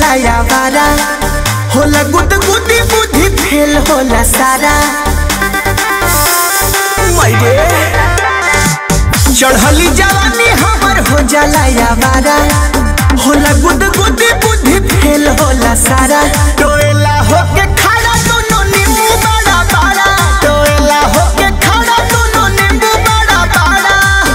जाला यावारा होला गुद गुदी बुद्धि फेल होला सारा मैरे चढ़ली जवानी हमर हो जाला यावारा होला गुद गुदी बुद्धि फेल होला सारा टोएला होके खड़ा दोनों नींबू बड़ा बड़ा टोएला होके खड़ा दोनों नींबू बड़ा बड़ा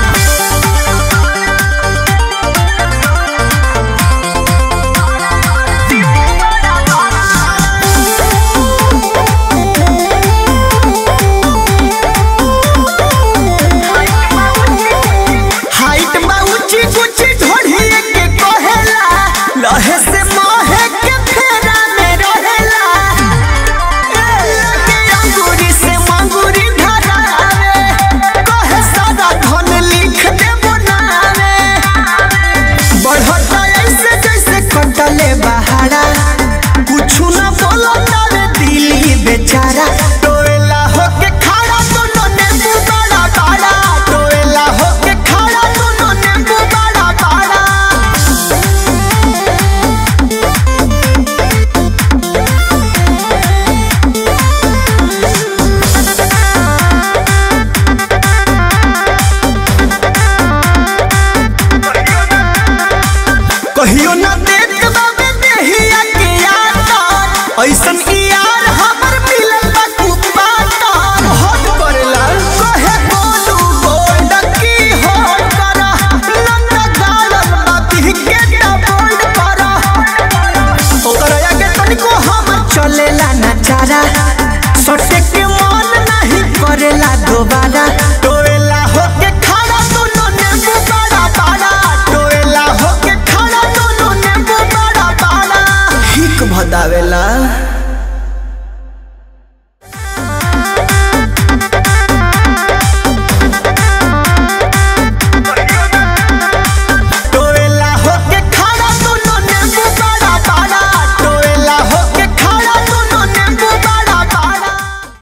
हाइट बा ऊंची ऊंची ढोढ़ी के कहेला लहे से मोहे के फेरा में रहेला ए, लगे अंगूरी से मंगूरी धरावे कहे सादा धन लिख दे बनावे बढ़ता ऐसे जैसे कटले बहारा कुछ न बोलता रे दिली बेचारा टोएला होके खड़ा दोनों नींबू बड़ा बड़ा टोएला होके खड़ा दोनों नींबू बड़ा बड़ा कहियो ना देख बाबे देहिया के यार ऐसन यार